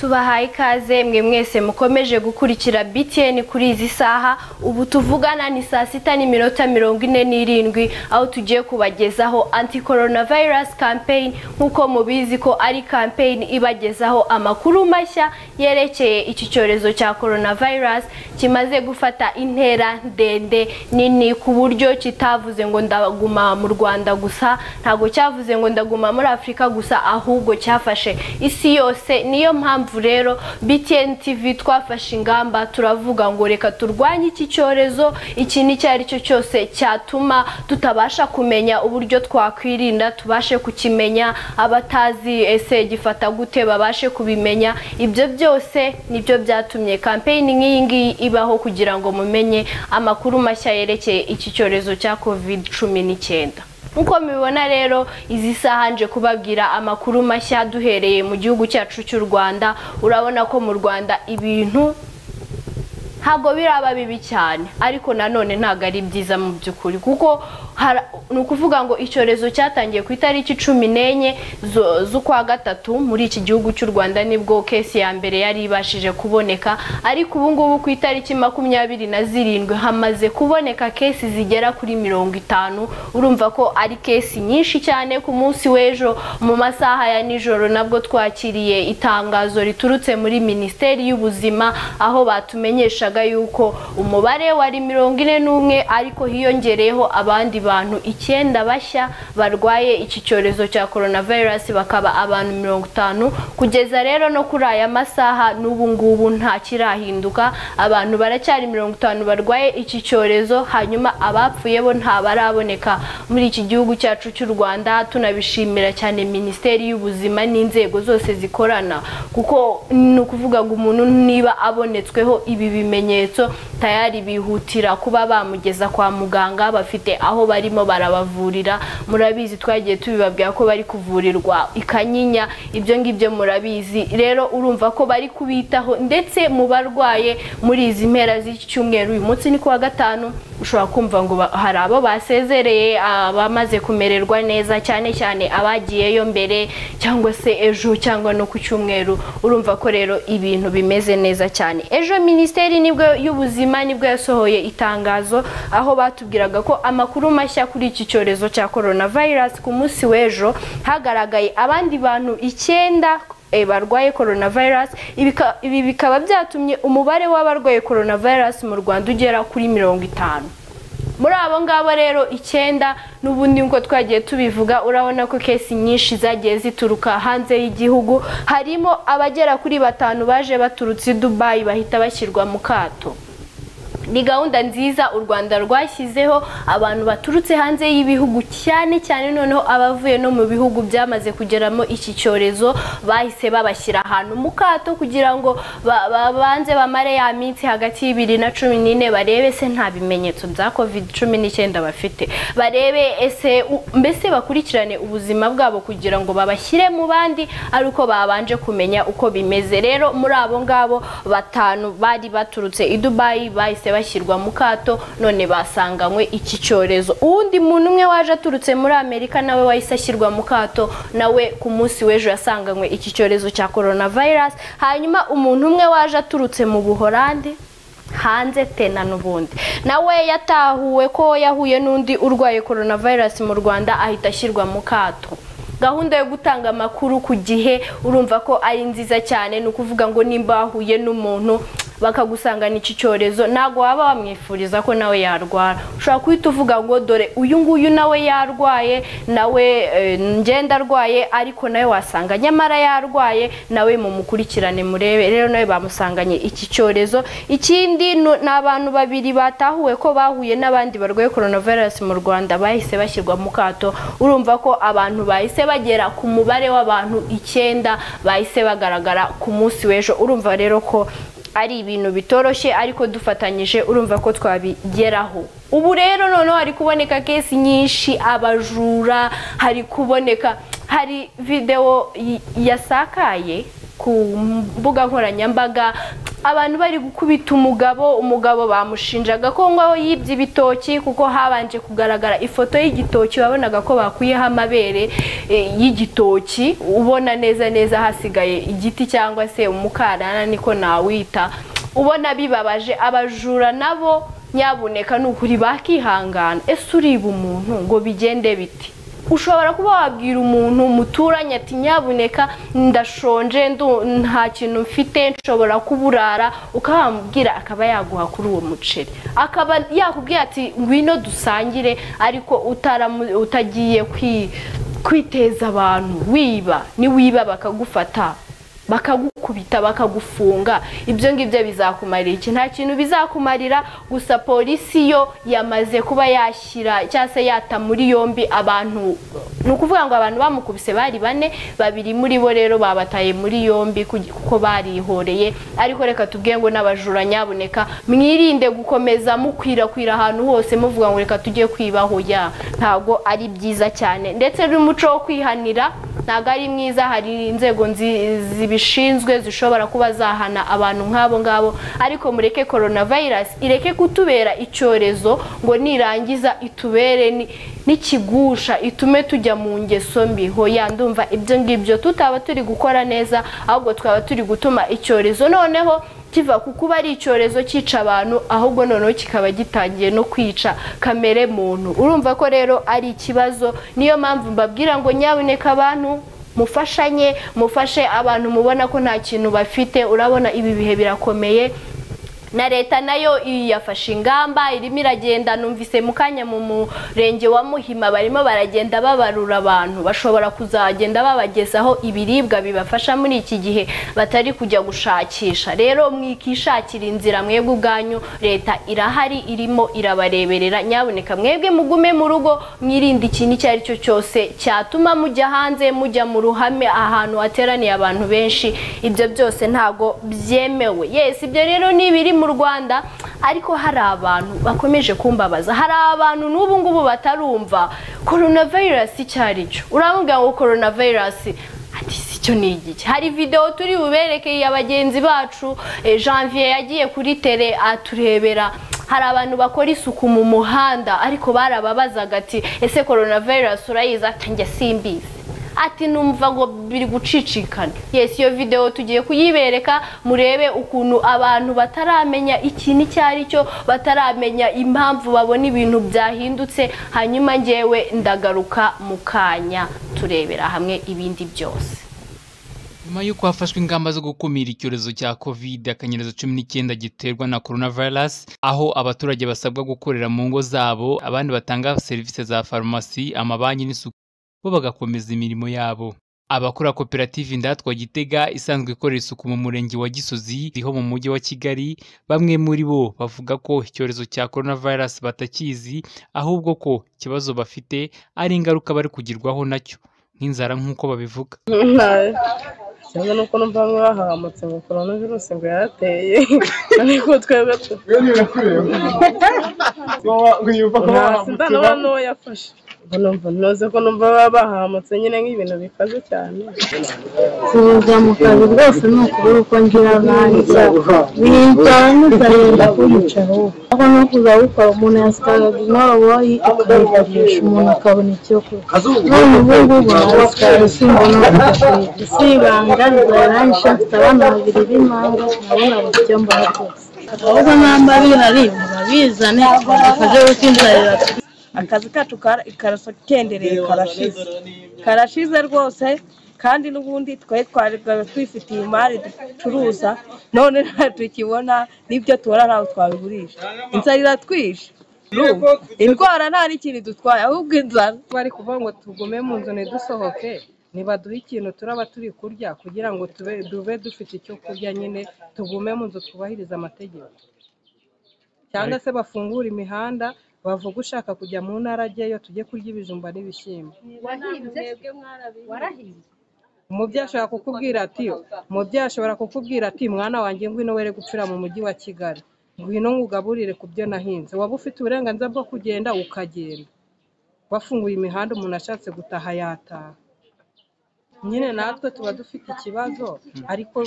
tubahaye ikaze mwe mwese mukomeje gukurikira btn kuri izi saha ubu tuvugana ni saa sita n'iminota mirongo ine n'irindwi aho tugiye kubagezaho anti coronavirus campaign nk'uko mubizi ko ari campaign ibagezaho amakuru mashya yerekeye iki cyorezo cya coronavirus kimaze gufata intera ndende nini ku buryo kitavuze ngo ndaguma mu rwanda gusa ntabwo cyavuze ngo ndaguma muri afurika gusa ahubwo cyafashe isi yose niyo mpamvu rero btn tv twafashe ingamba turavuga ngo reka turwanye iki cyorezo ikintu icyo ari cyo cyose cyatuma tutabasha kumenya uburyo twakwirinda tubashe kukimenya abatazi ese gifata gute babashe kubimenya ibyo byose nibyo byatumye kampeyini nk'iyi ngiyi ibaho kugira ngo mumenye amakuru mashya yerekeye iki cyorezo cya covid cumi n'icyenda nk'uko mubibona rero izi saha nje kubabwira amakuru mashya duhereye mu gihugu cyacu cy'u rwanda urabona ko mu rwanda ibintu ntabwo biraba bibi cyane ariko nanone ntabwo ari byiza mu by'ukuri kuko ni ukuvuga ngo icyorezo cyatangiye ku itariki cumi n'enye z'ukwa gatatu muri iki gihugu cy'u rwanda nibwo kesi ya mbere yari ibashije kuboneka ariko ubu ngubu ku itariki makumyabiri na zirindwi hamaze kuboneka kesi zigera kuri mirongo itanu urumva ko ari kesi nyinshi cyane ku munsi w'ejo mu masaha ya nijoro nabwo twakiriye itangazo riturutse muri minisiteri y'ubuzima aho batumenyesha yuko umubare wari mirongo ine n'umwe ariko hiyongereyeho abandi bantu icyenda bashya barwaye iki cyorezo cya coronavirus bakaba abantu mirongo itanu kugeza rero no kuri aya masaha n'ubu ngubu nta kirahinduka abantu baracyari mirongo itanu barwaye iki cyorezo hanyuma abapfuye bo ntabaraboneka muri iki gihugu cyacu cy'u rwanda tunabishimira cyane minisiteri y'ubuzima n'inzego zose zikorana kuko ni ukuvuga ngo umuntu niba abonetsweho ibi ibimenyetso tayari bihutira kuba bamugeza kwa muganga bafite aho barimo barabavurira murabizi twagiye tubibabwira ko bari kuvurirwa ikanyinya ibyo ngibyo murabizi rero urumva ko bari kubitaho ndetse mu barwaye muri izi mpera z'icyumweru uyu munsi ni kuwa gatanu ushobora kumva ngo hari abo basezereye abamaze kumererwa neza cyane cyane abagiyeyo mbere cyangwa se ejo cyangwa no ku cyumweru urumva ko rero ibintu bimeze neza cyane ejo minisiteri nibwo y'ubuzima nibwo yasohoye itangazo aho batubwiraga ko amakuru mashya kuri iki cyorezo cya coronavirus ku munsi w'ejo hagaragaye abandi bantu icyenda barwaye coronavirus ibi bikaba byatumye umubare w'abarwaye coronavirus mu rwanda ugera kuri mirongo itanu muri abo ngabo rero icyenda n'ubundi nk'uko twagiye tubivuga urabona ko kesi nyinshi zagiye zituruka hanze y'igihugu harimo abagera kuri batanu baje baturutse i dubayi bahita bashyirwa mu kato ni gahunda nziza u rwanda rwashyizeho abantu baturutse hanze y'ibihugu cyane cyane noneho abavuye no mu bihugu byamaze kugeramo iki cyorezo bahise babashyira ahantu mu kato kugira ngo babanze bamare ya minsi hagati y'ibiri na cumi n'ine barebe se nta bimenyetso bya covid cumi n'icyenda bafite barebe ese mbese bakurikirane ubuzima bwabo kugira ngo babashyire mu bandi ari uko babanje kumenya uko bimeze rero muri abo ngabo batanu bari baturutse i dubayi bahise bashyirwa mu kato none basanganywe iki cyorezo uwundi muntu umwe waje aturutse muri amerika nawe wahise ashyirwa mu kato nawe ku munsi w'ejo yasanganywe iki cyorezo cya coronavirus hanyuma umuntu umwe waje aturutse mu buhorande hanze tena n'ubundi nawe yatahuwe ko yahuye n'undi urwaye coronavirus mu rwanda ahita ashyirwa mu kato gahunda yo gutanga amakuru ku gihe urumva ko ari nziza cyane ni ukuvuga ngo nimba wahuye n'umuntu bakagusangana iki cyorezo ntabwo waba wamwifuriza ko nawe yarwara ushobora guhita uvuga ngo dore uyu nguyu nawe yarwaye nawe ngenda arwaye ariko nawe wasanga nyamara yarwaye nawe mumukurikirane murebe rero nawe bamusanganye iki cyorezo ikindi ni abantu babiri batahuwe ko bahuye n'abandi barwaye coronavirus mu rwanda bahise bashyirwa mu kato urumva ko abantu bahise bagera ku mubare w'abantu icyenda bahise bagaragara ku munsi w'ejo urumva rero ko ari ibintu bitoroshye ariko dufatanyije urumva ko twabigeraho ubu rero noneho hari kuboneka kesi nyinshi abajura hari kuboneka hari videwo yasakaye ku mbuga nkoranyambaga abantu bari gukubita umugabo umugabo bamushinjaga ko ngo yibye ibitoki kuko habanje kugaragara ifoto y'igitoki wabonaga ko bakuyeho amabere eh, y'igitoki ubona neza neza hasigaye igiti cyangwa se umukarana niko nawita ubona bibabaje abajura nabo nyabuneka ni ukuri bakihangana ese uriba umuntu ngo bigende biti ushobora kuba wabwira umuntu muturanye ati nyabuneka ndashonje ndu- nta kintu mfite nshobora kuburara ukamubwira akaba yaguha kuri uwo muceri akaba yakubwira ati ngwino dusangire ariko utaramu- utagiye kwi- kwiteza abantu wiba ni wiba bakagufata bakagukubita bakagufunga ibyo ngibyo bizakumarira iki nta kintu bizakumarira gusa polisi yo yamaze kuba yashyira cyangwa se yata muri yombi abantu ni ukuvuga ngo abantu bamukubise bari bane babiri muri bo rero babataye muri yombi kugi- kuko barihoreye ariko reka tubwiye ngo n'abajura nyabuneka mwirinde gukomeza mukwirakwira ahantu hose muvuga ngo reka tujye kwibaho ya ntabwo ari byiza cyane ndetse n'umuco wo kwihanira ntabwo ari mwiza hari inzego nzi- zibishinzwe zishobora kuba zahana abantu nk'abo ngabo ariko mureke korona vayirasi ireke kutubera icyorezo ngo nirangiza itubere ni- n'ikigusha itume tujya mu ngeso mbi hoya ndumva ibyo ngibyo tutaba turi gukora neza ahubwo twaba turi gutuma icyorezo noneho kiva ku kuba ari icyorezo cyica abantu ahubwo noneho kikaba gitangiye no kwica kamere muntu urumva ko rero ari ikibazo niyo mpamvu mbabwira ngo nyaboneka abantu mufashanye mufashe abantu mubona ko nta kintu bafite urabona ibi bihe birakomeye na leta nayo yafashe ingamba irimo iragenda numvise mu kanya mu murenge wa muhima barimo baragenda babarura abantu bashobora kuzagenda babagezaho ibiribwa bibafasha muri iki gihe batari kujya gushakisha rero mwikishakira inzira mwebwe ubwanyu leta irahari irimo irabareberera nyaboneka mwebwe mugume mu rugo mwirinde ikintu icyo ari cyo cyose cyatuma mujya hanze mujya mu ruhame ahantu hateraniye abantu benshi ibyo byose ntabwo byemewe yes ibyo rero ni ibiri mu rwanda ariko hari abantu bakomeje kumbabaza hari abantu n'ubu ngubu batarumva coronavirus icyo ari cyo uramubwira ngo coronavirus ati si cyo ni igiki hari videwo turi buberekeye ya bagenzi bacu eh, janvier yagiye kuri tele aturebera hari abantu bakora isuku mu muhanda ariko barababazaga ati ese korona virusi urayizi ati njye simbizi ati numva ngo biri gucicikana yesi iyo videwo tugiye kuyibereka murebe ukuntu abantu bataramenya ikintu icyo ari cyo bataramenya impamvu babona ibintu byahindutse hanyuma ngewe ndagaruka mu kanya turebera hamwe ibindi byose nyuma y'uko hafashwe ingamba zo gukumira icyorezo cya covid akanyerezo cumi n'icyenda giterwa na coronavirus aho abaturage basabwa gukorera mu ngo zabo abandi batanga serivisi za farumasi amabanki n'isuku bo bagakomeza imirimo yabo abakora koperative indatwa gitega isanzwe ikorera isuku mu murenge wa gisozi riho mu mujyi wa kigali bamwe muri bo bavuga ko icyorezo cya coronavirus batakizi ahubwo ko ikibazo bafite ari ingaruka bari kugirwaho nacyo nk'inzara nk'uko babivuga cyangwa ni uko numva bamwe bahahamutse ngo korona virusi ngo yarateye ariko twebwe tu- nta sidani uba n'uwo yafashe ubwo numva ntuze ko numva baba bahahamutse nyine nk'ibintu bikaze cyane kuza mu kazi rwose ni ukubura uko ngira abandi bicara n'ukarenda kuyicaho aho no kuzawukora umuntu yasikaga inkoboyi akayikoresha umuntu akabona icyo kurya none ubu ngubu nasikaye simbona ubufasha si ibanga bizarangisha mfite abana babiri b'impanga nabona bafite mbona rwose ahubwo namba bihari murabizane tubafashe gutindarira akazi kacu kara- karasa kendereye karashize karashize rwose kandi n'ubundi twari twari twifitiye imari ducuruza none ntatukibona n'ibyo tubona ntabwo twabigurisha inzara iratwishe Urumva? indwara nta n'ikintu idutwaye ahubwo inzara bari kuvuga ngo tugume mu nzu ntidusohoke nibaduhe ikintu turaba turi kurya kugira ngo tube dube dufite icyo kurya nyine tugume mu nzu twubahirize amategeko cyangwa se bafungure imihanda bavuga ushaka kujya mu ntara ajyayo tujye kurya ibijumba n'ibishyimbo umubyeyi ashobora kukubwira ati umubyeyi ashobora kukubwira ati mwana wanjye ngwino were gucura mu mujyi wa kigali ngwino ngugaburire ku byo nahinze waba ufite uburenganzira bwo kugenda ukagenda bafunguye imihanda umuntu ashatse gutaha yataha nyine natwe tuba dufite ikibazo ariko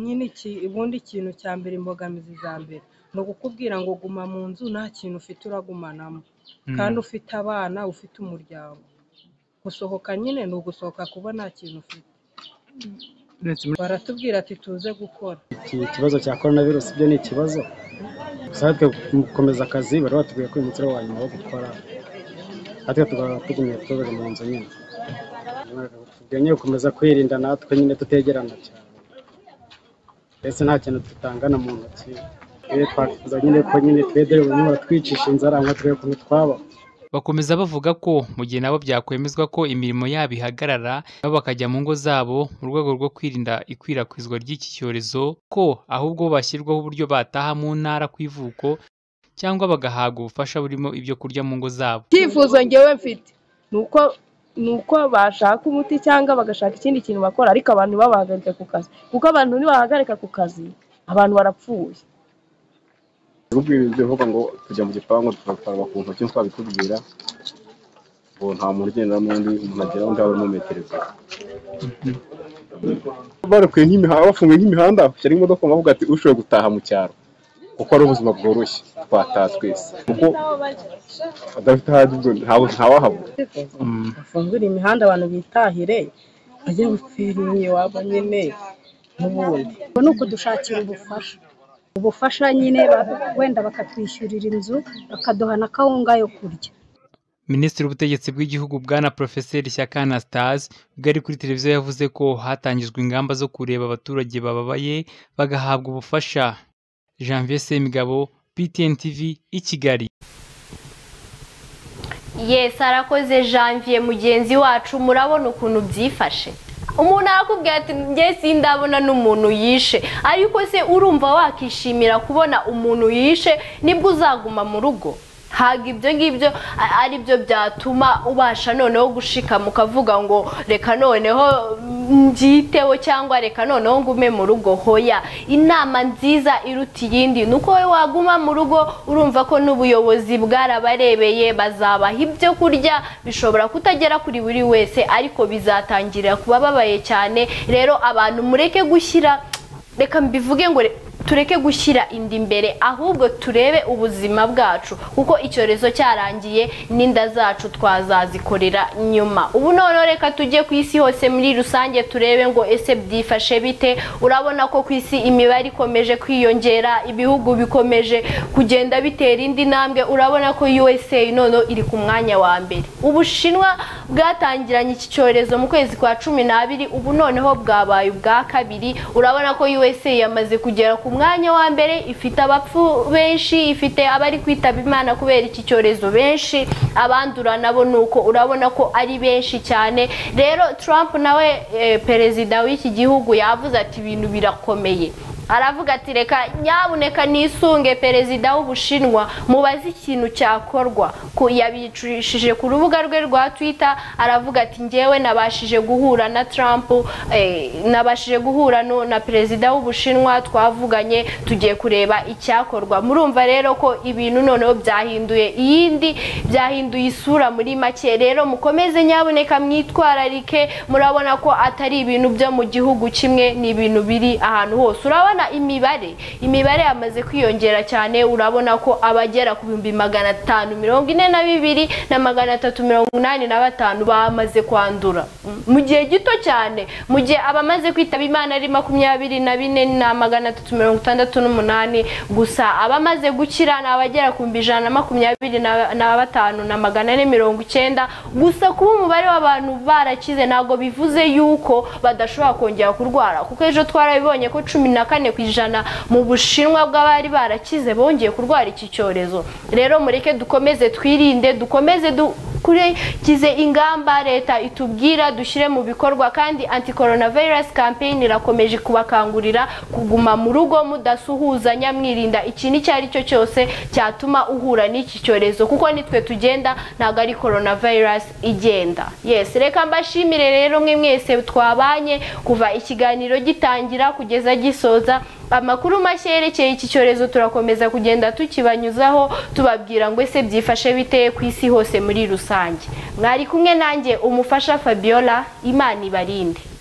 nyine iki- ubundi ikintu cya mbere imbogamizi za mbere ni ukukubwira ngo guma mu nzu nta kintu ufite uragumanamo kandi ufite abana ufite umuryango gusohoka nyine ni ugusohoka kuba nta kintu ufite baratubwira ati tuze gukora iki kibazo cya korona virusi byo ni ikibazo gusa natwe mu gukomeza akazi bari batubwiye ko uyu munsi ari uwa nyuma wo gukora natwe tukaba tugumiye tubaga mu nzu nyine tubwiye nyine gukomeza kwirinda natwe nyine tutegerana cyane mbese nta kintu tutangana mu ntoki twe twakifuza nyine ko nyine twe dore buri umwe baratwicisha inzara ngo turebe ukuntu twabaho Bakomeza bavuga ko mu gihe nabo byakwemezwa ko imirimo yabo ihagarara nabo bakajya mu ngo zabo mu rwego rwo kwirinda ikwirakwizwa ry'iki cyorezo ko ahubwo bashyirwaho uburyo bataha mu ntara ku ivuko cyangwa bagahabwa ubufasha burimo ibyo kurya mu ngo zabo icyifuzo ngewe mfite ni uko ni uko bashaka umuti cyangwa bagashaka ikindi kintu bakora ariko abantu ntibabahagarike ku kazi kuko abantu nibahagarika ku kazi abantu barapfuye ahubwo ibyo bivuga ngo tujya mu gipangu tugakaraba ku ntoki twabitubwira ngo nta muntu ugendera mu wundi umuntu agera undi abe mu metero ebyiri barekuye nk'imihanda bafunguye nk'imihanda bashyira imodoka bavuga ati ushoboye gutaha mu cyaro kuko ari ubuzima bworoshye twataha twese kuko adafite ahajya ubwo ntawe ntawahabura bafungure imihanda abantu bitahire bajye gupfiriye waba nyine n'ubundi ubwo ni ukudushakira ubufasha ubufasha nyine ba- wenda bakatwishyurira inzu bakaduha na kawunga yo kurya minisitiri w'ubutegetsi bw'igihugu bwana porofeseri shyaka anastase ubwo ari kuri televiziyo yavuze ko hatangijwe ingamba zo kureba abaturage bababaye bagahabwa ubufasha janvier semigabo ptn tv i kigali yesi arakoze janvier mugenzi wacu murabona ukuntu byifashe umuntu arakubwira ati njye sindabona n'umuntu yishe ariko se urumva wakishimira kubona umuntu yishe nibwo uzaguma mu rugo ntabwo ibyo ngibyo a- ari byo byatuma ubasha noneho gushikama ukavuga ngo reka noneho mbyiteho cyangwa reka noneho ngume mu rugo hoya inama nziza iruta iyindi ni uko wowe waguma mu rugo urumva ko n'ubuyobozi bwarabarebeye bazabaha ibyo kurya bishobora kutagera kuri buri wese ariko bizatangira kuba babaye cyane rero abantu mureke gushyira reka mbivuge ngo re- tureke gushyira inda imbere ahubwo turebe ubuzima bwacu kuko icyorezo cyarangiye n'inda zacu twazazikorera nyuma ubu noneho reka tujye ku isi hose muri rusange turebe ngo ese byifashe bite urabona ko ku isi imibare ikomeje kwiyongera ibihugu bikomeje kugenda bitera indi ntambwe urabona ko USA noneho iri ku mwanya wa mbere ubushinwa bwatangiranye iki cyorezo mu kwezi kwa cumi n'abiri ubu noneho bwabaye ubwa kabiri urabona ko USA yamaze kugera ku mwanya wa mbere ifite abapfu benshi ifite abari kwitaba imana kubera iki cyorezo benshi abandura nabo ni uko urabona ko ari benshi cyane rero Trump nawe eh, perezida w'iki gihugu yavuze ati ibintu birakomeye aravuga ati reka nyabuneka nisunge perezida w'ubushinwa mubaze ikintu cyakorwa Ku- yabicishije ku rubuga rwe rwa twitter aravuga ati ngewe nabashije guhura na trump eh, nabashije guhura no- na perezida w'ubushinwa twavuganye tugiye kureba icyakorwa murumva rero ko ibintu noneho byahinduye iyindi byahinduye isura muri make rero mukomeze nyabuneka mwitwararike murabona ko atari ibintu byo mu gihugu kimwe ni ibintu biri ahantu hose urabona imibare imibare yamaze kwiyongera cyane urabona ko abagera ku bihumbi magana atanu mirongo ine na bibiri na magana atatu mirongo inani na batanu bamaze kwandura Mm, mu gihe gito cyane mu gihe abamaze kwitaba imana ari makumyabiri na bine na magana atatu mirongo itandatu n'umunani gusa abamaze gukira ni abagera ku bihumbi ijana na makumyabiri na- na batanu na magana ane mirongo icyenda gusa kuba umubare w'abantu barakize ntabwo bivuze yuko badashobora kongera kurwara kuko ejo twarabibonye ko cumi na kane ku ijana mu bushinwa bw'abari barakize bongeye kurwara iki cyorezo rero mureke dukomeze twirinde dukomeze dukurikize ingamba leta itubwira dushyire mu bikorwa kandi anti coronavirus campaign irakomeje kubakangurira kuguma mu rugo mudasuhuzanya mwirinda ikintu icyo ari cyo cyose cyatuma uhura n'iki cyorezo kuko nitwe tugenda ntabwo ari coronavirus igenda yes reka mbashimire rero mwe mwese twabanye kuva ikiganiro gitangira kugeza gisoza amakuru mashya yerekeye iki cyorezo turakomeza kugenda tukibanyuzaho tubabwira ngo ese byifashe bite ku isi hose muri rusange mwari kumwe nanjye umufasha fabiola imana ibarinde